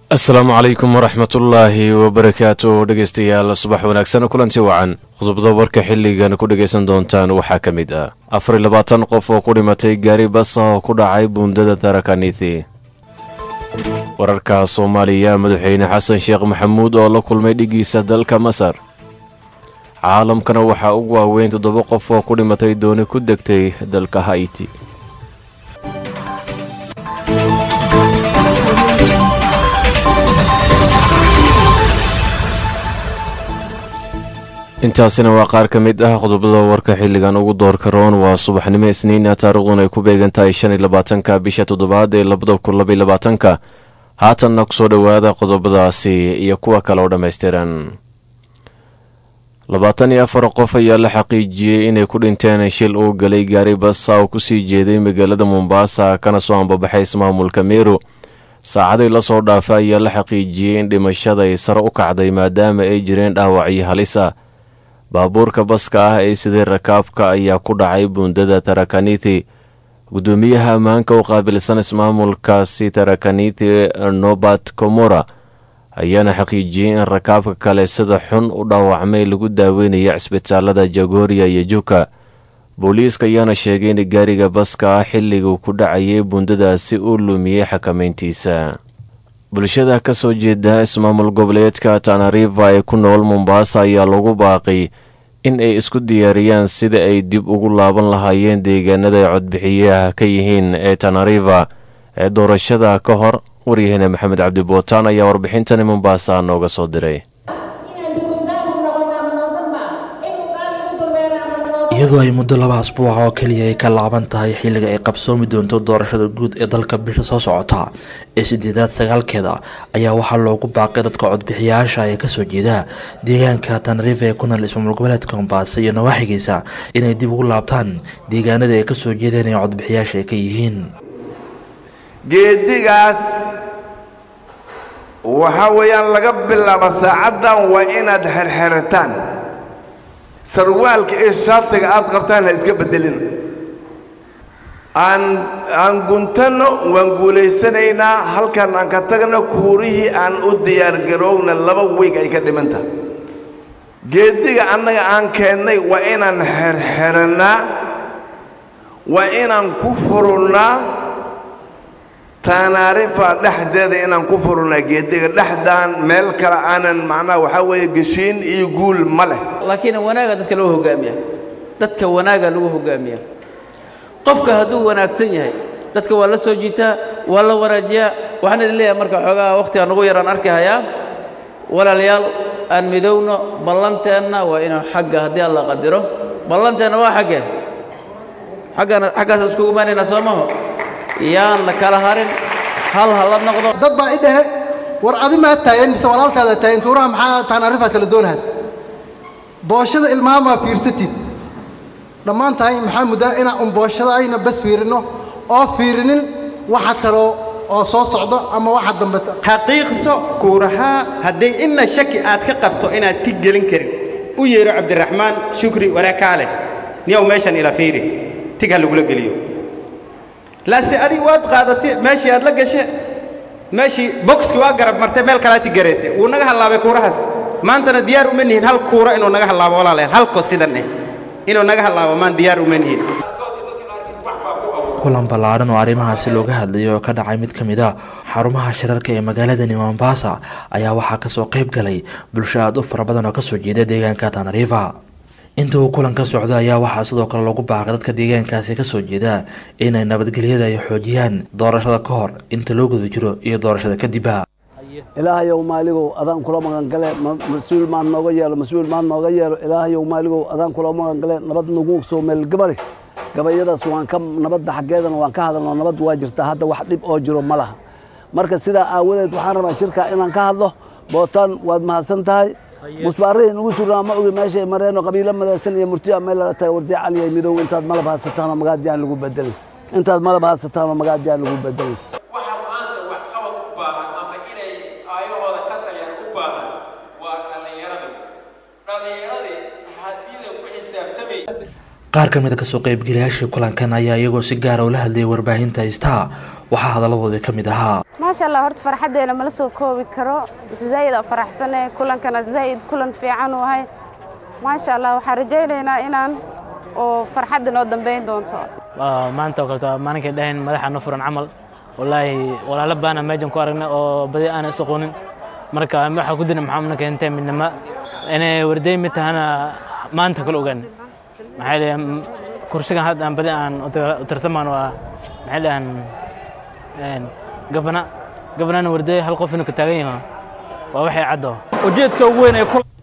asalaamu calaykum waraxmatullaahi wabarakaatu dhegeystayaal subax wanaagsan kulanti wacan khudubada warka xilligan ku dhegaysan doontaan waxaa ka mid ah afar iyo labaatan qof oo ku dhimatay gaari basa oo ku dhacay buundada tarakanithi wararka soomaaliya madaxweyne xasan sheekh maxamuud oo la kulmay dhigiisa dalka masar caalamkana waxaa ugu waaweyn toddoba qof oo ku dhimatay dooni ku degtay dalka haiti intaasina waa qaar ka mid ah qodobada warka xilligan ugu doorka roon waa subaxnimo isniina taariikhduna ay ku beegan tahay shan iyo labaatanka bisha toddobaad ee labada kun labaiyo labaatanka haatanna kusoo dhowaada qodobadaasi iyo kuwa kale oo dhammaystiran labaatan iyo afar qof ayaa la xaqiijiyey inay ku dhinteen shil uu galay gaari basa oo kusii jeeday magaalada mombaasa kana soo ambabaxay ismaamulka meru saacadii lasoo dhaafa ayaa la xaqiijiyey in dhimashada ay sare u kacday maadaama ay jireen dhaawacyo halisa baabuurka baska ah ee sidii rakaabka ayaa ku dhacay buundada tarakanithi gudoomiyaha ammaanka u qaabilsan ismaamulkaasi tarakanithi nobat komora ayaana xaqiijiyey in rakaabka kale sida xun u dhaawacmay lagu daaweynaya cisbitaalada jagooriya iyo juka booliiska ayaana sheegay in gaariga baska ah xilliguu ku dhacayay buundadaasi uu lumiyey xakameyntiisa bulshada ka soo jeeda ismaamul goboleedka tanariva ee ku nool mombaasa ayaa lagu baaqay in ay isku diyaariyaan sida ay dib ugu laaban lahaayeen deegaanada ay codbixiyaha ka yihiin ee tanariva ee doorashada ka hor waryaheena maxamed cabdi bootaan ayaa warbixintani mombaasa nooga soo diray iyadoo ay muddo laba asbuuca oo keliya ay ka laaban tahay xilliga ay qabsoomi doonto doorashada guud ee dalka bisha soo socota ee sideedaad sagaalkeeda ayaa waxaa loogu baaqay dadka codbixiyayaasha ee kasoo jeeda deegaanka tanariif ee ku nool ismaamul goboleedka mombaasa iyo nawaaxigiisa inay dib ugu laabtaan deegaanada ay kasoo jeedeen ee codbixiyaasha ay ka yihiin geedigaas waxaa weeyaan laga bilaabo saacaddan waa inaad xerxerataan sarwaalka iyo shaatiga aad qabtaan ha iska beddelin aan aan guntanno waan guulaysanaynaa halkan aan ka tagno kuurihii aan u diyaargarowna laba weeg ay ka dhimanta geediga annaga aan keennay waa inaan xerxerannaa waa inaan ku furunnaa taanaarifa dhexdeeda inaan ku furunnaa geediga dhexdaan meel kale aanan macnaha waxaa weeye geshiin iyo guul ma leh laakiin wanaaga dadka loo hogaamiya dadka wanaaga lagu hogaamiya qofka hadduu wanaagsan yahay dadka waa la soo jiitaa waa la wanaajiyaa waxaan idin leeyahay marka xoogaa wakhtiga nugu yaraan arki hayaa walaalayaal aan midowno ballanteenna waa inuu xagga haddii alla qadiro ballanteenna waa xaggee xaggana xaggaas iskugu imaanaynaa soo maho yaan la kala harin hal ha la noqdo dad baa i dhahe war adi maa taayan mise walaalkaada taayan tuuraha maxaa taanarifaad kala doonahaas booshada ilmaamaa fiirsatid dhammaan tahay maxaa muddaa inaan un booshada ayna bas fiirinno oo fiirinin waxa kaloo oo soo socdo ama waxa dambe xaqiiqso kuurahaa hadday inna shaki aad ka qabto inaad tig gelin karin u yeedho cabdiraxmaan shukri waraakaale niyow meeshan ila fiiri tig ha lagula geliyo laase adig waad qaadatay meeshii aad la gashe meeshii boxki waa garab martay meel kalaa tig garayse wuu naga hallaabay kuurahaas maantana diyaar uma nihin hal kuura inuu naga hallaabo walaalayaal halko sidan eh inuu naga hallaabo maan diyaar uma nihin kulan ballaadhan oo arrimahaasi looga hadlayay oo ka dhacay mid ka mid a xarumaha shirarka ee magaaladani mombaasa ayaa waxaa kasoo qayb galay bulsho aad u fara badan oo kasoo jeeda deegaanka tanariifa inta uu kulan ka socdo ayaa waxaa sidoo kale lagu baaqay dadka deegaankaasi kasoo jeeda inay nabadgelyada ay xoojiyaan doorashada ka hor inta loo guda jiro iyo doorashada kadibba ilaahayow maaligow adaan kula magangale mas-uul maad nooga yeelo mas-uul maad nooga yeelo ilaahayow maaligow adaan kula magangale nabad nagu soo meelgabari gabayadaas waan ka nabadda xaggeedana waan ka hadalno nabad waa jirtaa hadda wax dhib oo jiro ma laha marka sidaa aawadeed waxaan rabaa shirkaa inaan ka hadlo bootaan waad mahadsan tahay musbaarihi nugu surnaa ma ogi meeshay mareeno qabiilo madaysan iyo murtiya meel lala tahay wardi caliya midow intaad malab haysataanoo magaadiyaan lagu bedelay intaad malab haysataanoo magaadiyaan lagu bedelay waxa maanta waxqabad u baahan ama inay aayahooda ka taliyaan u baahan waa dhallinyaradii dhallinyaradii haddiidan ku xisaabtamay qaar ka mid a kasoo qaybgalayaashii kulankan ayaa iyagoo si gaara ula hadlayay warbaahinta star waxaa hadaladoodii ka mid ahaa maasha allah horta farxaddeena mala soo koobi karo zaa'id aa faraxsane kulankana zaa'id kulan fiican u ahay maasha allah waxaan rajaynaynaa inaan oo farxadda noo dambayn doonto maanta oo kaleto maalinkay dhahayn madaxa no furan camal wallaahi walaalo baana meejan ku aragnay oo badi aanan is aqoonin marka waxaa ku dina maxaa una keentay midnimo inay warday mid tahana maanta kala ogaan maxay dhahan kursigan hadda aan badi aan u tartamaan waa maxay dhahan gabana gabanana warday hal qof inuu ka taagan yaho waa waxay caddo ujeedka ugu weyn ee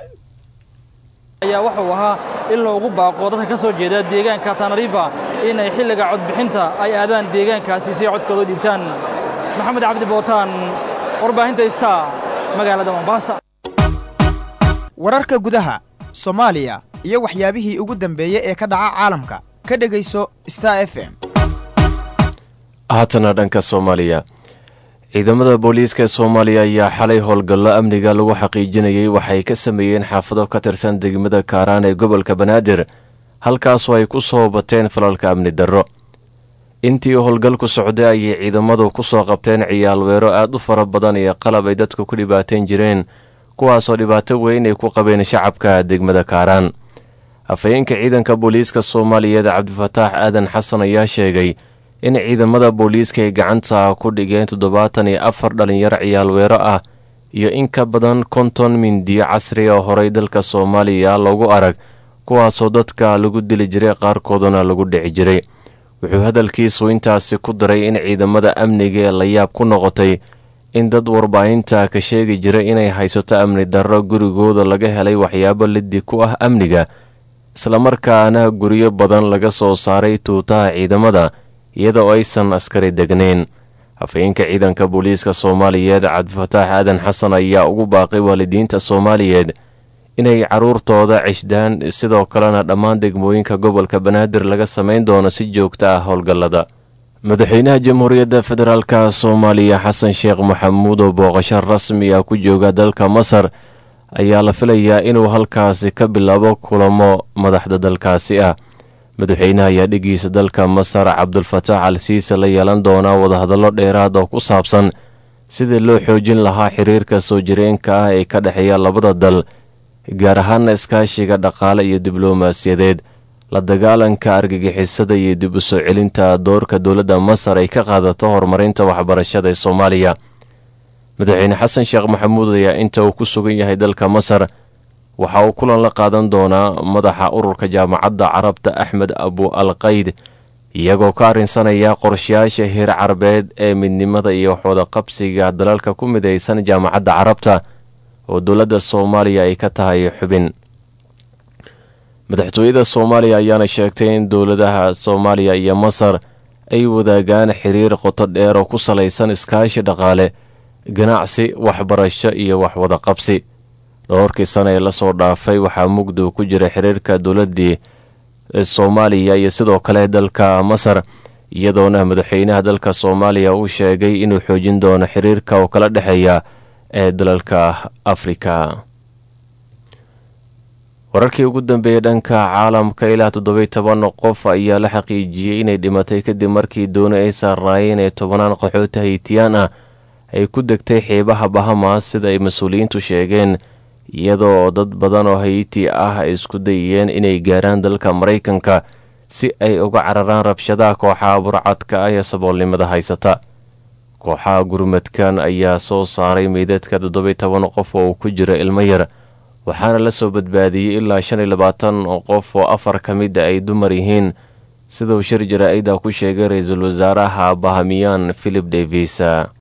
ayaa wuxuu ahaa in loogu baaqo dadka ka soo jeeda deegaanka tanariifa inay xilliga codbixinta ay aadaan deegaankaasi si ay codkooda u dhiibtaan maxamed cabdi bootaan warbaahinta star magaalada mombasa wararka gudaha soomaaliya iyo waxyaabihii ugu dambeeyey ee ka dhaca caalamka ka dhegayso star f m haatana dhanka soomaaliya ciidamada booliiska ee soomaaliya ayaa xalay howlgallo amniga lagu xaqiijinayay waxay ka sameeyeen xaafado ka tirsan degmada kaaraan ee gobolka banaadir halkaasoo ay ku soo bateen falalka amni darro intii howlgalku socday ayay ciidamadu ku soo qabteen ciyaalweero aad u fara badan iyo qalab ay dadku ku dhibaateen jireen kuwaasoo dhibaato weyn ay ku qabeen shacabka degmada kaaraan afhayeenka ciidanka booliiska soomaaliyeed cabdifataax aadan xasan ayaa sheegay in ciidamada booliiska ay gacanta ku dhigeen toddobaatan iyo afar dhalinyaro ciyaalweero ah iyo in ka badan konton mindiyo casri oo horey dalka soomaaliya loogu arag kuwaasoo dadka lagu dili jiray qaarkooduna lagu dhici jiray wuxuu hadalkiisu intaasi ku daray in ciidamada amniga ee layaab ku noqotay in dad warbaahinta ka sheegi jiray inay haysato amni darro gurigooda laga helay waxyaabo liddi ku ah amniga islamarkaana guryo badan laga soo saaray tuutaha ciidamada iyadoo aysan askari degnayn afhayeenka ciidanka booliiska soomaaliyeed cabdifataax aadan xasan ayaa ugu baaqay waalidiinta soomaaliyeed inay carruurtooda cishdaan sidoo kalena dhammaan degmooyinka gobolka banaadir laga samayn doono si joogta ah howlgallada madaxweynaha jamhuuriyadda federaalka soomaaliya xasan sheekh maxamuud oo booqasho rasmi ah ku jooga dalka masar ayaa la filayaa inuu halkaasi ka bilaabo kulamo madaxda dalkaasi ah madaxweynaha ayaa dhigiisa dalka masar cabdulfataax al siise la yeelan doonaa wadahadallo dheeraad oo ku saabsan sidii loo xoojin lahaa xiriirka soo jireenka ah ee ka dhexeeya labada dal gaar ahaana iskaashiga dhaqaale iyo diblomaasiyadeed la dagaalanka argagixisada iyo dib u soo celinta doorka dowladda masar ay ka qaadato horumarinta waxbarashada ee soomaaliya madaxweyne xasan sheekh maxamuud ayaa inta uu ku sugan yahay dalka masar waxa uu kulan la qaadan doonaa madaxa ururka jaamacadda carabta axmed abu alqayd iyagoo ka arrinsanaya qorshayaasha heer carabeed ee midnimada iyo waxwada qabsiga dalalka ku midaysan jaamacadda carabta oo dowladda soomaaliya ay ka tahay xubin madaxtooyada soomaaliya ayaana sheegtay in dowladaha soomaaliya iyo masar ay wadaagaan xiriir qoto dheer oo ku salaysan iskaashi dhaqaale ganacsi waxbarasho iyo waxwada qabsi dhowrkii sana ee lasoo dhaafay waxaa mugdow ku jira xiriirka dowladdii soomaaliya iyo sidoo kale dalka masar iyadoona madaxweynaha dalka soomaaliya uu sheegay inuu xoojin doono xiriirka oo kala dhexeeya ee dalalka afrika wararkii ugu dambeeyey dhanka caalamka ilaa toddobiy toban qof ayaa la xaqiijiyey inay dhimatay kadib markii dooni ay saarnaayeen ee tobanaan qaxoota haytiyaan ah ay ku degtay xeebaha bahamas sida ay mas-uuliyiintu sheegeen iyadoo dad badan oo hayti ah ay isku dayeen inay gaaraan dalka maraykanka si ay uga cararaan rabshadaha kooxaha burcadka ah ee saboolnimada haysata kooxaha gurmadkan ayaa soo saaray meydadka toddobiy toban qof oo uu ku jiro ilmo yar waxaana la soo badbaadiyey ilaa shan iyo labaatan qof oo afar ka mida ay dumar yihiin siduu shir jaraa'ida ku sheegay ra-iisul wasaaraha bahamiyaan philip davis